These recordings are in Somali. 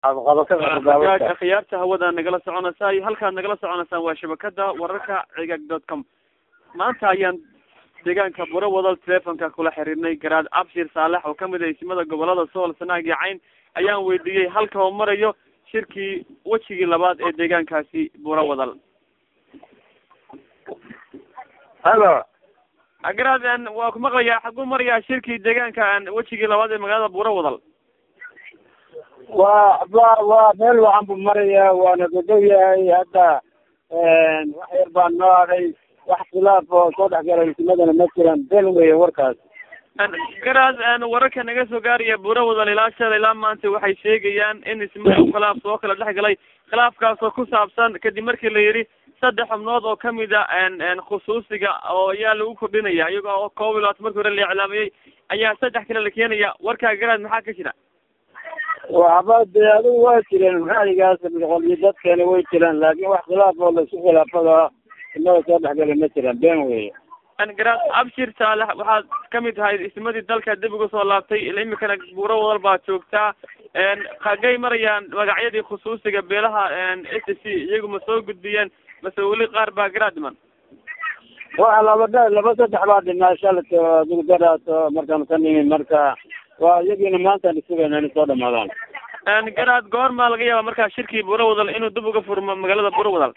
agaag khiyaarta hawada nagala soconaysaa iyo halkaad nagala soconaysaan waa shabakada wararka cigaag dot com maanta ayaan deegaanka buro wadal telefonka kula xiriirnay garaad abshir saalex oo kamid ah ismada gobolada sool sanaag iyo cayn ayaan weydiiyey halka uu marayo shirkii wejigii labaad ee deegaankaasi buro wadal halo garaad waa ku maqlayaa xaguu marayaa shirkii deegaanka wejigii labaad ee magaalada buro wadal waa wa waa meel waxaan bu marayaa waana godow yahay hadda wax yar baan noo aday wax khilaaf oo soo dhex galay ismadana ma jiraan been weeye warkaas garaad wararka naga soo gaaraya buro wadal ilaa shalay ilaa maanta waxay sheegayaan in ismada khilaaf soo kala dhex galay khilaafkaas oo ku saabsan kadib markii la yidhi saddex xubnood oo kamid a khusuusiga oo ayaa lagu kordhinaya iyago oo koob iyo labaatan markii hore la iclaamiyey ayaa saddex kale la keenaya warkaa garaad maxaa ka jira waxba dee adigu waa jireen ra'yigaas qolyo dadkeena way jiraan laakin wax khilaaf oo laisku khilaafada ismada soo dhexgalay ma jiraan been weeye garaad abshir saalex waxaad kamid tahay ismadii dalka dib uga soo laabtay imikana buuro wadal baad joogtaa hagay marayaan magacyadii khusuusiga beelaha s c iyagu ma soo gudbiyeen mase weli qaar baa garaad dhiman waxa laba dha laba saddex baa dhimaa shalat adigu daraas markaan ka nimi marka waa iyagiina maantaan isugayna inay soo dhamaadaan garaad goormaa laga yaaba markaa shirkii buuro wadal inuu dib uga furmo magaalada buuro wadal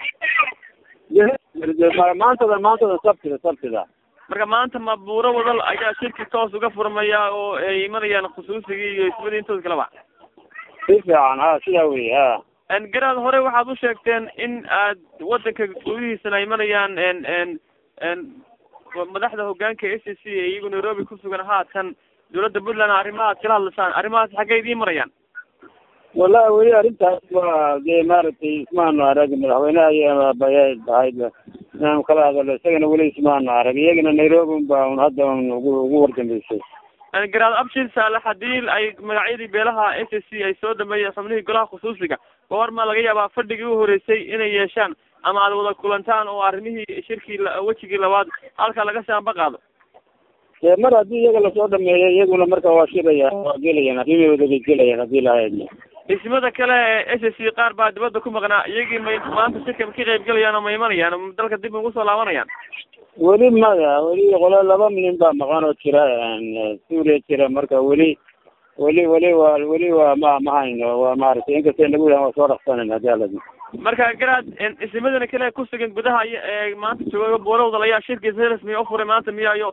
maantada maantada sabtida sabtida marka maanta ma buuro wadal ayaa shirki toos uga furmaya oo ay imanayaan khusuusigii iyo ismadii intooda kaleba si fiican ha sidaa wey ha garaad hore waxaad u sheegteen in aad wadanka gudihiisana imanayaan madaxda hogaanka s c iyagu nairobi kusugan haatan dawladda puntland arrimahaad kala hadlasaan arrimahaas xaggay idiin marayaan wallahi weli arrintaas waa dee maaragtay ismaanu arag madaxweyneha iyo ahayd inaanu kala hadalo isagana weli ismaanu arag iyagana nairobi ba un hadda un ugu ugu wardambeysay garaad abshir saalex hadii ay magacyadii beelaha s c ay soo dhameeyeen xubnihii golaha khusuusiga goorma laga yaabaa fadhigii u horeysay inay yeeshaan ama aad wada kulantaan oo arrimihii shirkii wejigii labaad halka laga saamba qaado dee mar haddii iyaga lasoo dhameeyo iyaguna marka waa shiraya waa gelayaan arrimahooda bay gelayaan haddii lahayd ismada kale ee s c qaar baa dibadda ku maqnaa iyagii may maanta shirka ka qayb gelayaan oo ma imanayaan dalka dib ugu soo laabanayaan weli maya weli qolo laba nin baa maqan oo jira suuriya jira marka weli weli weli waa weli waa ma ma hayno waa maaragtay inkastay nagu yahan waa soo dhaqsanan hadii ala marka garaad ismadana kale kusugan gudaha ee maanta jooga buurawdal ayaa shirkiisa rasmiya ufuray maanta miyayo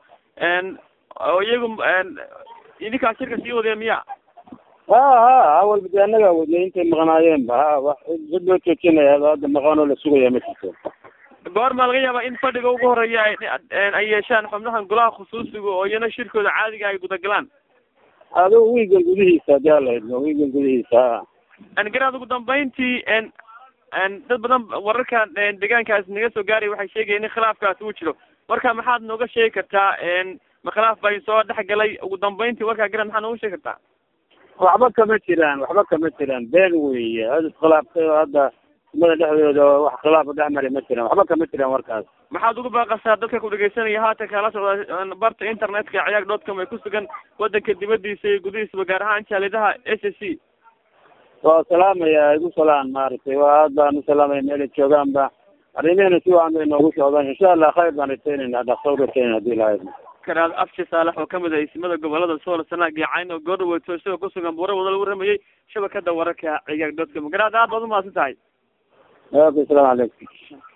oo iyagu idinkaa shirka sii wadaya miya ha ha awalba de annagaa wadnay intay maqnaayeen ba ha wax cid loo joojinaya hadda maqan oo la sugaya ma jirto goormaa laga yaabaa in fadhiga ugu horeeya ay yeeshaan xubnahan golaha khusuusiga oo iyana shirkooda caadiga ay gudagalaan adigu wiigan gudihiisa hadii ala idmo wiigan gudihiisa ha garaad ugu dambeyntii dad badan wararka deegaankaas naga soo gaaray waxay sheegayeen in khilaafkaas uu jiro warka maxaad nooga sheegi kartaa ma khilaaf bay soo dhex galay ugu dambeyntii warkaa garaad maxaad nooga sheegi kartaa waxba kama jiraan waxba kama jiraan been weeye ad iskhilaafta hadda umada dhexdooda wax khilaafa dhex mari ma jiraan waxba kama jiraan warkaas maxaad ugu baaqasaa dadka ku dhegeysanaya haatan kala socda barta internetka ciyaag dot com ay ku sugan wadanka dibadiisa iyo gudihiisaba gaar ahaan jaalidaha s c waa salaamaya igu salaan maaragtay waa aad baan u salaamaya meelay joogaanba arrimihina si wacan bay noogu socdaan insha allah khayr baan rajaynayna dhaqso u rajaynayna hadii lahayd garaad abshi saalex oo kamid ah ismada gobolada sool sanaag iyo cayn oo goordhaweeto isagoo kusugan buura wada lagu ramayay shabakada wararka ciyaag dot com garaad aad baad umahadsan tahay ok asalamu calaykum